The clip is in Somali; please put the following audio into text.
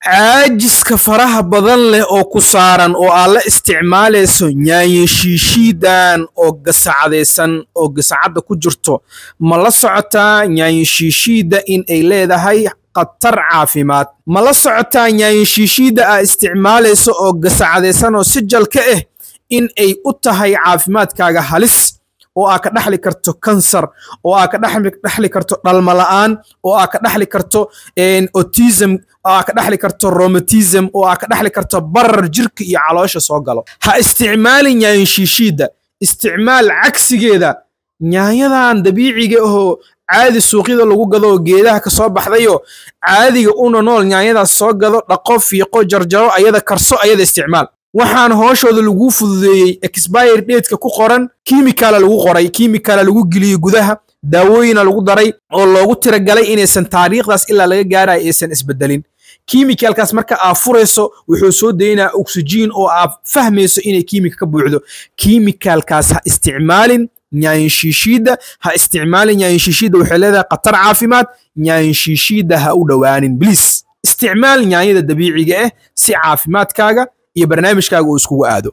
caajiska faraha badan leh oo ku saaran oo aad la isticmaalayso yaanyo shiishiidan oo gasacadaysan oo gasacadda ku jirto ma la socotaa yaanyo shiishiidda in ay leedahay khatar caafimaad ma la socotaa yaanyo shiishiidda aad isticmaalayso oo gasacadaysan oo sijal ka ah in ay u tahay caafimaadkaaga halis oo aa ka dhaxli karto kansar oo aa ka dhaxli karto dhalmala'aan oo aa ka dhaxli karto autism oo aa ka dhaxli karto romatism oo aa ka dhaxli karto barar jirka iyo caloosha soo galo ha isticmaalin yaanyo shiishiidda isticmaal cagsigeeda yaanyadan dabiiciga ahoo caadi suuqyada lagu gado oo geedaha ka soo baxdayo caadiga una nool yaanyadaas soo gado dhaqo fiiqo jarjaro ayada karso ayada isticmaal waxaan hooshooda laguu fududeeyey expire dateka ku qoran kimikala lagu qoray kimikala lagu geliyey gudaha daawooyina lagu daray oo loogu tiragalay inaysan taariikhdaas ilaa laga gaarayo aysan isbedelin kimikalkaas marka aa furayso wuxuu soo daynaa oxygen oo aad fahmayso inay kimika ka buuxdo kimikalkaas ha isticmaalin nyaanshiishiidda ha isticmaalin nyaanshiishiidda waxay leedahay khatar caafimaad nyaanshiishiidda ha u dhowaanin bliis isticmaal nyaanyada dabiiciga ah si caafimaadkaaga iyo barnaamijkaaga uu iskugu aado